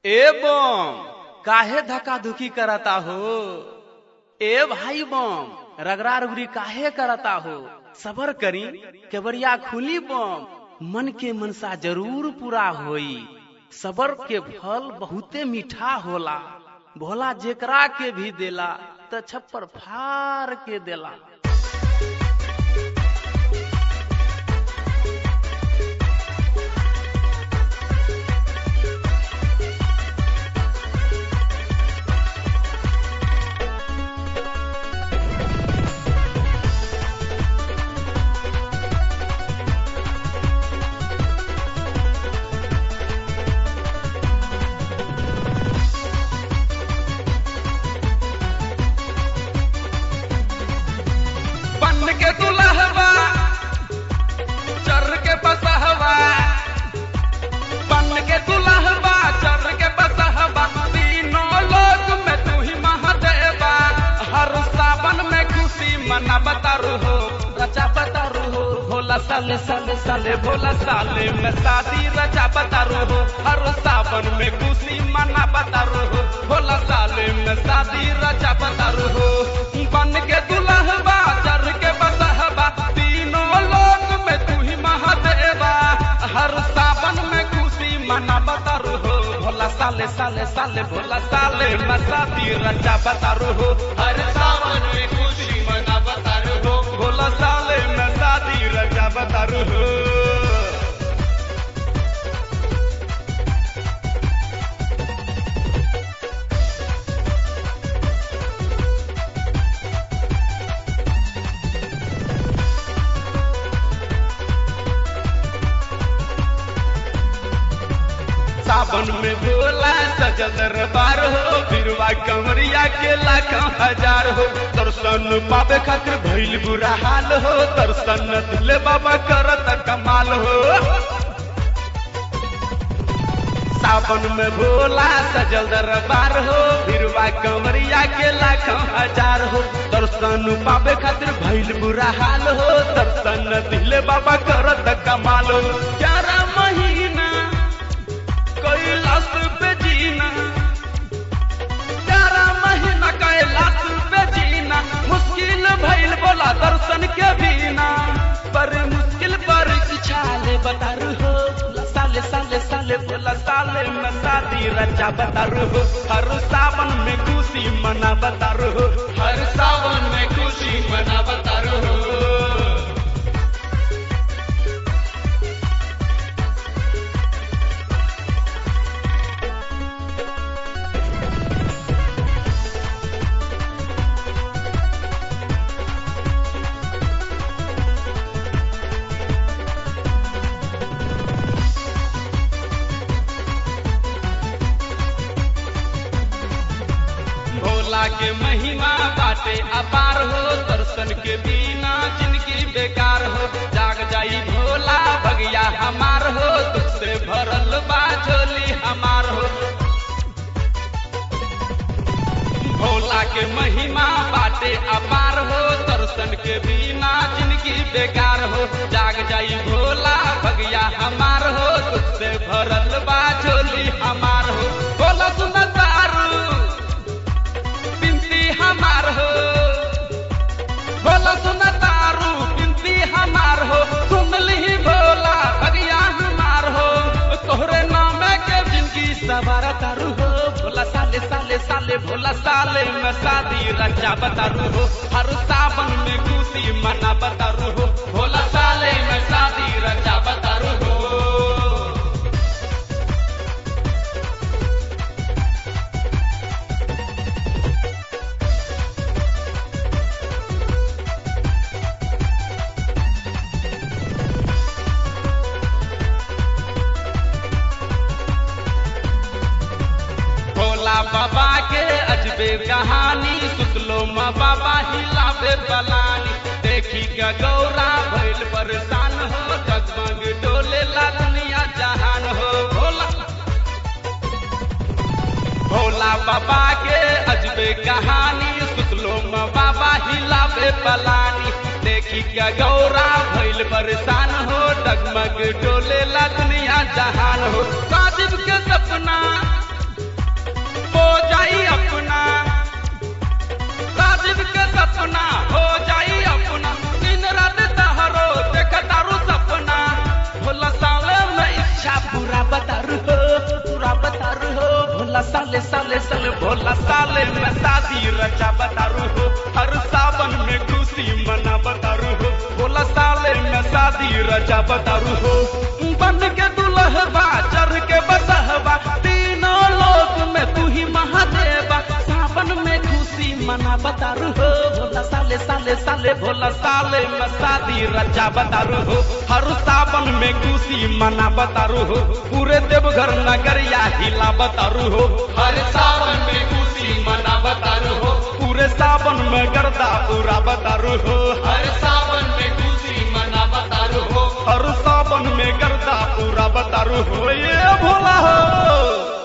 ए बम काहे धक्का धुकी करता हो ए भाई बम रगड़ा रगड़ी काहे करता हो सबर करी केवड़िया खुली बम मन के मनसा जरूर पूरा होई सबर के फल बहुते मीठा होला भोला जेकरा के भी देला त छप्पर फार के देला बन के दुल्हवा चर के बसहवा बन के दुल्हवा चर के बसहवा तीनों लोक में तू ही महादेवा हर सावन में खुशी मना बतारू हो रचा बतारू हो भोला साले साले साले भोला साले में शादी रचा बतारू हो हर सावन में खुशी मना बतारू हो भोला साले में शादी रचा बतारू हो बन के दुल्हवा चर के बसहवा तीनों लोक में तू ही महादेवा हर सावन में खुशी मना बतारू हो भोला साले साले साले भोला साले में शादी रचा बतारू हो हर सावन में खुशी मना बतारू हो भोला साले में शादी रचा बतारू हो सावन में भोला सजल दरबार हो बिरवा कमरिया के लाखों हजार हो दर्शन पावे खातिर भइल बुरा हाल हो दर्शन दिले बाबा करत कमाल हो सावन में भोला सजल दरबार हो बिरवा कमरिया के लाखों हजार हो दर्शन पावे खातिर भइल बुरा हाल हो दर्शन दिले बाबा करत कमाल हो ग्यारह महीना कैलाश पे जीना ग्यारह महीना कैलाश पे जीना मुश्किल भइल बोला दर्शन के बिना पर मुश्किल पर छाले बतारू हो बोला साले साले साले बोला साले में शादी रचा बतारू हो हर सावन में खुशी मना बतारू हो हर सावन में खुशी मना बतारू हो भोला के महिमा बाटे अपार हो दर्शन के बिना जिंदगी बेकार हो जाग जाई भोला भगिया हमार हो दुख से भरल बा झोली हमार हो भोला के महिमा बाटे अपार हो दर्शन के बिना जिंदगी बेकार हो जाग जाई भोला भगिया हमार हो दुख से भरल बा झोली हमार हो भोला सुन दारू बिनती हमार हो भोला सुन तारू बिनती हमार हो सुन ली भोला भगिया हमार हो तोहरे नाम के जिंदगी सवार तारू हो भोला साले साले साले भोला साले में शादी रचा बतारू हो हर सावन में खुशी मना बतारू हो भोला साले में शादी रचा बतारू हो भोला बाबा के अजबे कहानी सुतलो माँ बाबा हिलावे बलानी देखी के गौरा भइल परेशान हो जगमग डोले ला दुनिया जहान हो भोला भोला बाबा के अजबे कहानी सुतलो माँ बाबा हिलावे बलानी देखी के गौरा भइल परेशान हो डगमग डोले ला दुनिया जहान हो साजिब के सपना भोला साले में शादी रचा बतारू हो हर सावन में खुशी मना बतारू हो भोला साले में शादी रचा बतारू हो बन के दुल्हबा चढ़ के बसहबा तीनों लोक में तू ही महादेवा सावन में खुशी मना बतारू हो भोला साले साले साले भोला साले में शादी रचा बतारू हो हर सावन में खुशी मना बतारू हो पूरे देवघर नगरिया हिला बतारू हो हर सावन में खुशी मना बतारू हो पूरे सावन में गर्दा पूरा बतारू हो हर सावन में खुशी मना बतारू हो हर सावन में गर्दा पूरा बतारू हो ये भोला हो